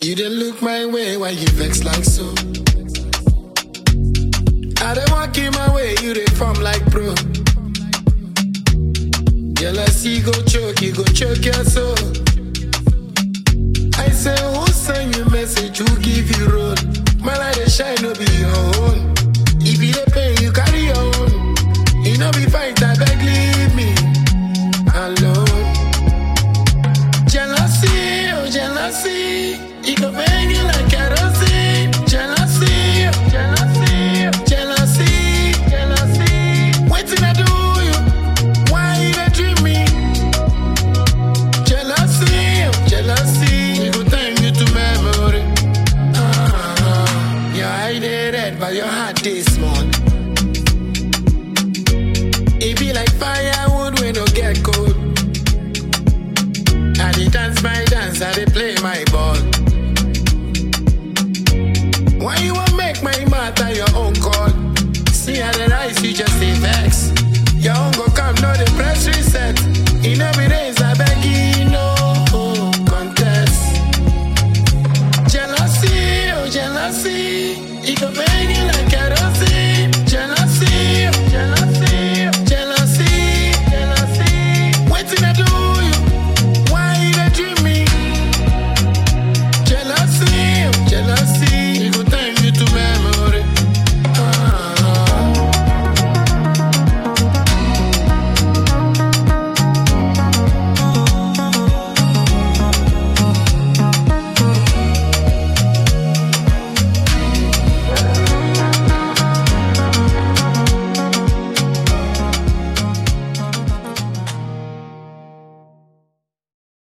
You didn't look my way, why you vex like so? I don't walk in my way, you they form like bro. Jealousy go choke, you go choke your soul. I say, who send you message, who give you road? My light they shine, no be your own. If you dey pay, you carry your own. You know be fight, I beg leave me alone. Jealousy, oh jealousy, it go bang you like kerosene. Jealousy, oh jealousy, oh jealousy, jealousy. Waiting I do you, why you dey dream me? Jealousy, oh jealousy, it go turn you to memory. Ah, your eye dey red, but your heart dey small. It be like firewood when no get cold. I dey dance my dance, I dey play my ball.